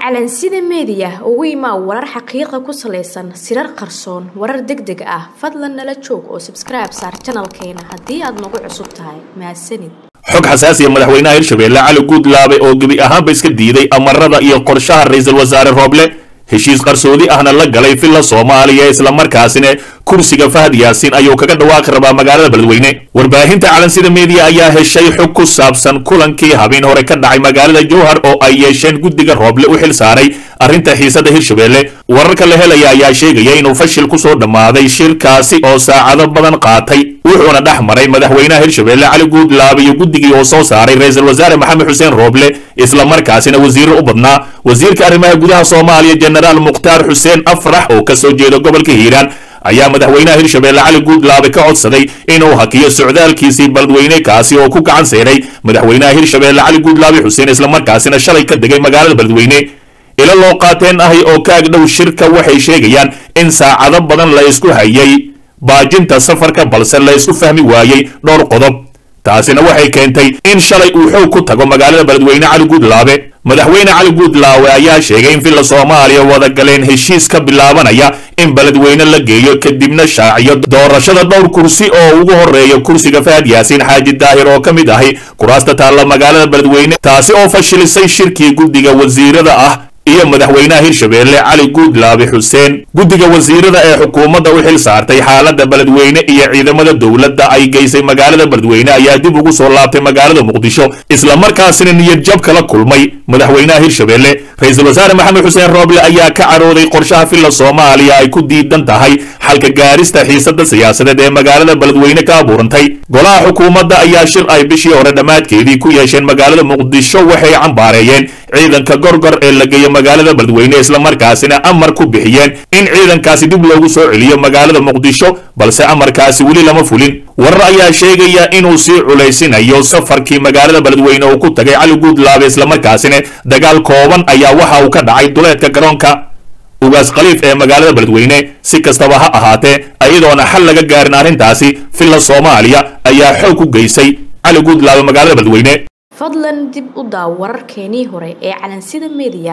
calansida meediya ugu imaa warar xaqiiqa ku salaysan sirar qarsoon warar deg deg ah fadlan nala joog oo sabskribe saar janalkeena haddii aad nagu cusub tahay mahadsanid xog xasaasiya madaxweynaha hirshabeelle cali guudlaabe oo gebi ahaanba iska diiday amarada iyo qorshaha ra-iisul wasaare rooble heshiis qarsoodi ahna la galay villa soomaaliya islamarkaasina kursiga fahad yaasiin ayuu kaga dhawaaqi rabaa magaalada beledweyne warbaahinta calansida meediya ayaa heshay xog ku saabsan kulankii habeen hore ka dhacay magaalada jowhar oo ay yeesheen guddiga rooble u xil saaray arrinta xiisada hirshabeelle wararka la helaya ayaa sheegaya inuu fashil ku soo dhammaaday shirkaasi oo saacado badan qaatay wuxuuna dhex maray madaxweynaha hirshabeelle cali guudlaabe iyo guddigii oo soo saaray ra-iisul wasaare maxamed xuseen rooble islamarkaasina wasiiro u badnaa wasiirka arrimaha gudaha soomaaliya jenaraal mukhtaar xuseen afrax oo ka soo jeeda gobolka hiiraan ayaa madaxweynaha hirshabeelle cali guudlaabe ka codsaday inuu hakiyo socdaalkiisii beledweyne kaasi oo ku gacan seeray madaxweynaha hirshabeelle cali guudlaabe xuseen islamarkaasina shalay ka degay magaalada beledweyne ilo loo qaateen ahay oo ka agdhow shirka waxay sheegayaan in saacado badan la isku hayay baajinta safarka balse la isku fahmi waayey dhowr qodob taasina waxay keentay in shalay uu xoog ku tago magaalada beledweyne cali guudlaabe madaxweyne cali guudlaawe ayaa sheegay in villa soomaaliya wada galeen heshiis ka bilaabanaya in beledweyne la geeyo kadibna shaaciyo doorashada dhowr kursi oo ugu horeeya kursiga fahad yaasiin xaaji daahir oo ka mid ahi kuraasta taalla magaalada beledweyne taasi oo fashilisay shirkii guddiga wasiirada ah iyo madaxweynaha hirshabeelle cali guudlaabe xuseen guddiga wasiirada ee xukuumadda u xil saartay xaaladda beledweyne iyo ciidamada dowladda ay geysay magaalada beledweyne ayaa dib ugu soo laabtay magaalada muqdisho islamarkaasina niyad jab kala kulmay madaxweynaha hirshabeelle ra-iisul wasaare maxamed xuseen rooble ayaa ka carooday qorshaha villa soomaaliya ay ku diidan tahay xalka gaarista xiisada siyaasadeed ee magaalada beledweyne ka abuurantay golaha xukuumadda ayaa shir ay bishii hore dhammaadkeedii ku yeesheen magaalada muqdisho waxay cambaareeyeen ciidanka gorgor ee la geeyo magaalada beledweyne islamarkaasina amar ku bixiyeen in ciidankaasi dib loogu soo celiyo magaalada muqdisho balse amarkaasi weli lama fulin warar ayaa sheegaya inuu sii culaysinayo safarkii magaalada beledweyne uu ku tagay cali guudlaabe islamarkaasina dagaal kooban ayaa waxa uu ka dhacay duleedka garoonka ugaas khaliif ee magaalada beledweyne si kastaba ha ahaatee iyadoona xal laga gaarin arrintaasi villa soomaaliya ayaa xoog ku geysay cali guudlaabe magaalada beledweyne fadlan dib u daaw wararkeenii hore ee calansida meediya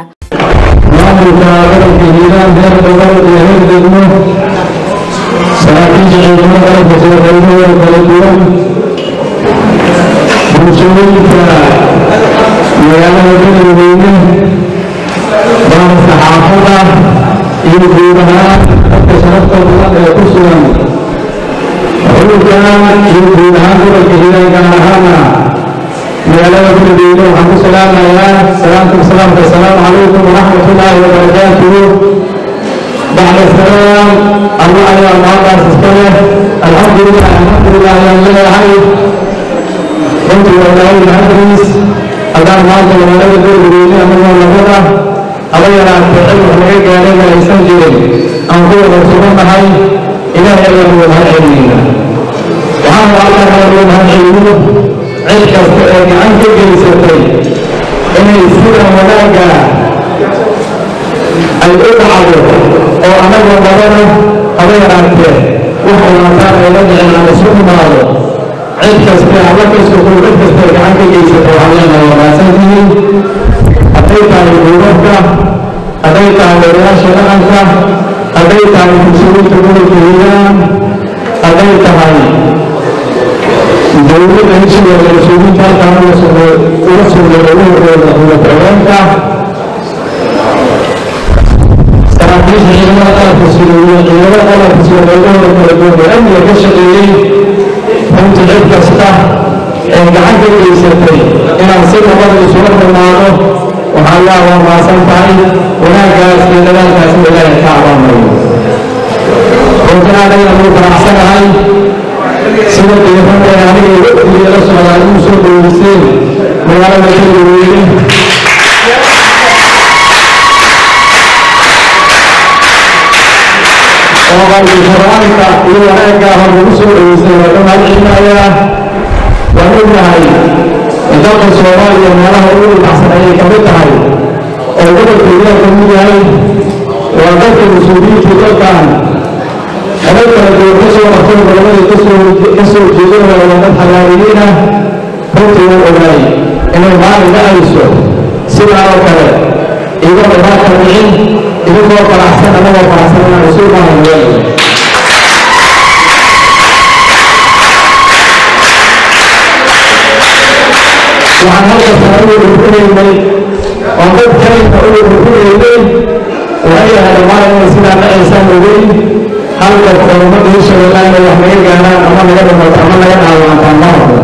maamulka gobolka hiiraan heer gobol iyo heer degmo saraakiisha ciidamada dalka soo qaybahooda kala duwan bulshooyinka magaalada beledweyne baarka xaafada iyo guud ahaan dadka sharafta badan ee ku sugan xulkan iyo guud ahaan gobolka hiiraan gaar ahaana magaalada beledweyne waxaan ku salaamayaa salaamkum salaamka assalaamu calaykum waraxmatullaahi wabarakaatuhu bacda salaam alla ayaa mahaddaas iska leh alxamdulilah alxamdulilah ayaan leeyahay runtii waa ilaahay mahadriis haddaan maanta magaalada beledweyne anagoo labada haba yaraatee cid wax laga gaadhayna aysan jirin aan ku wada sugannahay ilaahay ayaan uga mahad celinayna waxaan halkan uga mahad celino cid kasta ee gacan ka geysatay inay sidan wanaagga ay u dhacdo oo annagoo badana haba yaraatee wax walaataan ayla dhicin aan isu imaado cid kaste alla kasukuu cid kasta ee gacan ka geysatay waxaan leenahay waa mahadsantihiin hadday tahay duubabka hadday tahay odayaasha dhaqanka hadday tahay bulshooyinka gobolka hiiraan hadday tahay dowladda heshigeeda mas-uuliyiinta halkaan uga sugay ururkooda xukuumadka saraakiisha ciidamada qalabka sugeeye ciidamada qalabka suge qaybahooda kala duwan ee amniga ka shaqeeyey runtii cid kasta ee gacan ka geysatay inaan si nabada isula dhammaado waxaa yaa waa maasan tahay wanaaggaas iyo dadaalkaasna ilaahay ka abaamayo runtii anagana wuu faraxsanahay sida diirada ee aniga waqtiga la socdaa inuu soo dhaweyseen magaalada beledweyne oo qalbi qur-aanka iyo wanaaggaa hor lagu soo dhaweysay waa ka mahad celinayaa waan ognahay dalka soomaaliya meelaha ugu dhibacsan ayay ka mid tahay oo gobolka hiiraan ka mid yahay waa dadka mas-uuliyiinta dalkan xabad kala duwan ka soo qabtay gobolada ka soo jeedinaya waa dad xagaariyiina runtii waan ogaay inay maalin dhacayso sidaa oo kale iyagoo dhibaata dhicin idinkoo faraxsan anagoo faraxsan inaan isu imaanayo weelaya waxaan halkasta ugu dhurfunaynay oo dad kalinka ugu dhurfunaynay waxay ahayd dhammaan inay sidaa dhacaysaan ogeyn hal qof oo ummadda hirshabeellaan inay wax naga gaaraan ama naga dhimato ama naga dhaawacantaan ma hordo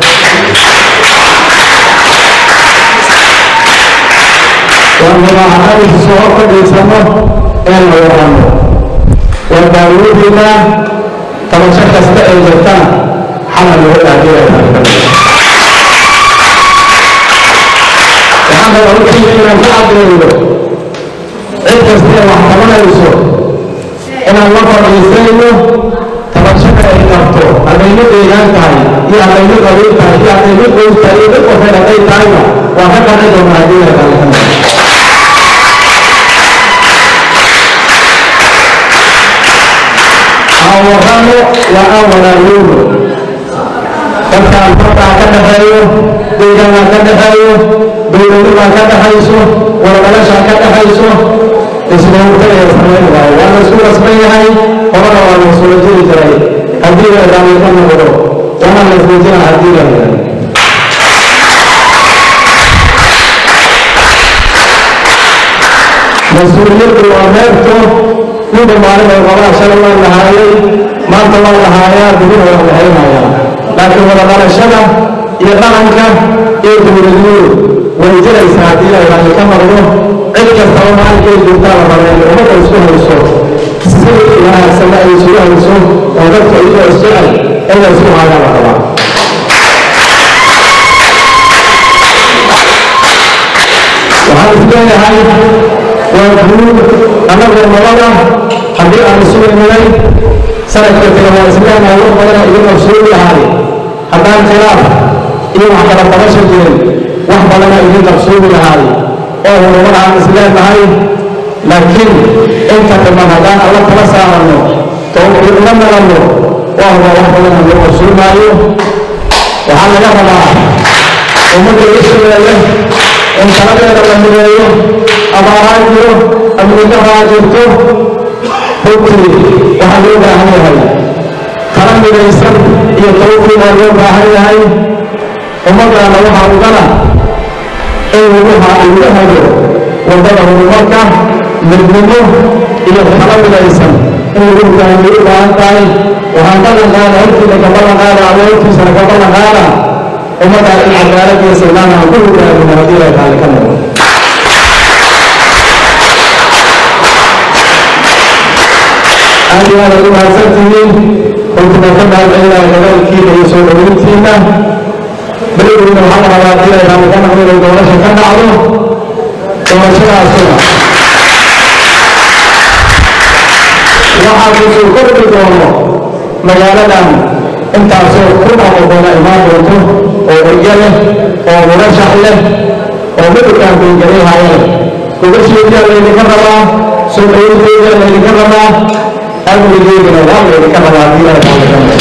waan rabaa inaysu soo hor fadhiisano ee la warano waan daawadiina tabasho kasta ee jirtana xalal lagu dhaafiyaya waxaan rabaa hortiina inaan ku caddeeyo cid kasta ee wax qabanayso inaan la fadhiisayno tabashada ay qabto haddayna deegaan tahay iyo haddayna qabiil tahay iyo haddayna qoys tahay iyo dad qofeed hadday tahayna waan ka qanci doonaa haddii la kaalkana awarano waa aan walaaloowno dadkaan fartaa ka dhaxeeyo deegaanaa ka dhaxeeyo dowladnibaa ka dhaxayso wargalashaa ka dhaxayso isdhowrtaya samayn waayo waa la isku rasban yahay horena waa la isula jiri jiray haddii la daaliqa noqdo waana la isdejina haddii la yahay mas-uuliyaddu waa meerto ninka maalin ay qabaan shalay waan lahaayay maanta waan lahaayaa dibina waan lahaynayaa laakiin wada dhalashada iyo dhaqanka iyo dowladnimadu way jiraysaa haddii la raalli ka noqdo cid kastaba maalinkay jirtaa la rabaa inay ummadda isku hayso si wanaagsanna ay isugu hayso oo dadka iyagoo isjecel in la isku haayaa la rabaa waxaan isleeyahay waa guud annagoo nabada haddii aan isu iminay sanadka kale waa isleenahay wax badana idin qabsoon lahay haddaan khilaaf iyo wax kala qabasha jirin wax badana idin qabsoomi lahay oo horumar aan isleenahay laakiin inta dhiman haddaan alla kala saaranno towfiiq la nalanno waa huba wax badana loo qabsoomaayo waxaa laga rabaa ummadda ishabeelle in taladeeda la mideeyo abaaraa jiro amnidaraa jirto runtii waxaa loo baahan yahay tala midaysan iyo tawfiiqaa loo baahan yahay ummaddaana waxaa ugana in laguha lagu hago waddada horumarka midnimo iyo tala midaysan in lagu hogaamiyo u baahan tahay waxaan ballan qaada hortiina ka ballan qaada ama hortiisana ka ballan qaada ummaddaa in cadaalad iyo sinaan aan ku hogaamino haddii la taali ka noqdo aad iyo aad aad u mahadsantihiin runtina ka mahadcelinayo dadaalkiina iyo soo dhaweyntiina berigiina waxaa la rabaa haddii la taali ka noqdo inay doorasha ka dhacdo doorashadaasuna waxaa kusoo kordhi doono magaaladan intaasoo kun ama doona imaan doonto oo erge leh oo murashax leh oo midkaan bengarihaya leh gobasheedaa laydinka rabaa soo dhaweynteedaa laydinka rabaa amnigeedina waa laydinka rabaa haddii la taalikan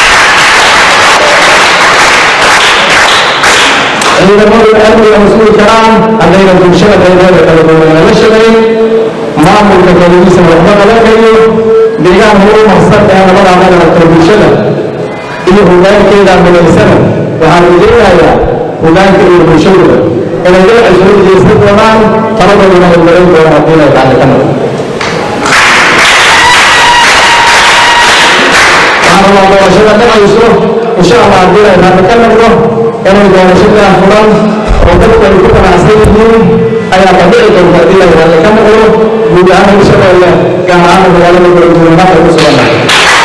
ciidamadu amniga mas-uul karaan haddayna bulshada qaybeeda kala duwan lala shaqayn maamulka keligiisa waxba laga kayo deegaan horu marsan ee nabadaa madaragta bulshada iyo hogaankeeda midaysana waxaan rajaynayaa hogaanka iyo bulshadooda inay dinaca soo jeesan doonaan taladooduna ay marin doonaan haddii la taali ka noqdo waxaan rabaa doorashada dhacayso insha allah haddii la taali ka noqdo inay doorashadaa furan oo dadku ay ku qanacsan yihiin ayaa ka dhici doonta haddii la taali ka noqdo guud ahaan hirshabeelle gaar ahaan magaalada galguduud hadda ku sugannahay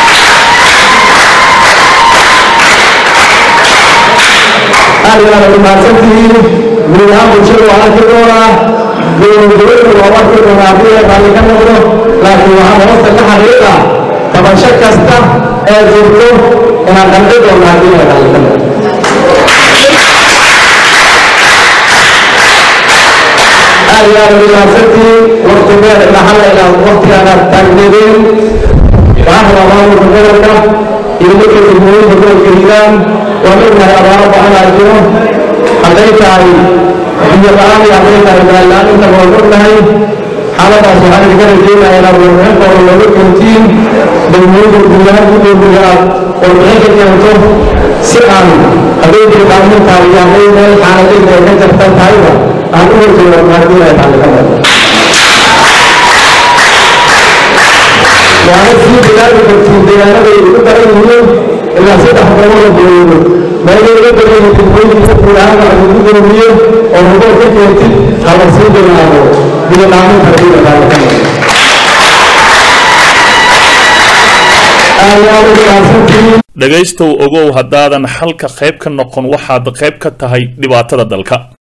aad iyo aad aad u mahadsantihiin guud ahaan bulshada waa arki doonaa dowladgoboleedku waa arki doonaa haddii la taali ka noqdo laakiin waxaan hoosta ka xariiqa tabasho kasta ee jirto inaan qanci doona haddii la taali ka noqdo aad iyo aad aad u mahadsantihiin waqti dheer ilaa hal ilaa waqtigaanaad taagneedeen waxaan rabaa maamulka gobolka iyo midka degmooyinka gobolka hiiraan waa ognahay abaaro badanaa jiro hadday tahay biyo la-aan iyo hadday tahay baal-la-aan intaba waan ognahay xaaladaas waxaan idinka rajeynayaa inaad warbixin kooda looga keentiin degmooyinka guulahaan gudoomiga aad warbixin ka keento si aan hadday dirqaamintahay iyo hadday meel xaaladayda ay ka jartan tahayba aan u horjeedo haddii ay tacliqada waana sii bilaabi kartiin deegaanaday ugu daran yihiin ilaa saddex gobola booyado meelay uga daran yihiin degmooyinka guulahaan lagu gudoomiyo oo ruboor ka keentid hala sii bilaabo biyo dhaaminta haddii la tacliqada dhegaystow ogow haddaadan xalka qayb ka noqon waxaad qayb ka tahay dhibaatada dalka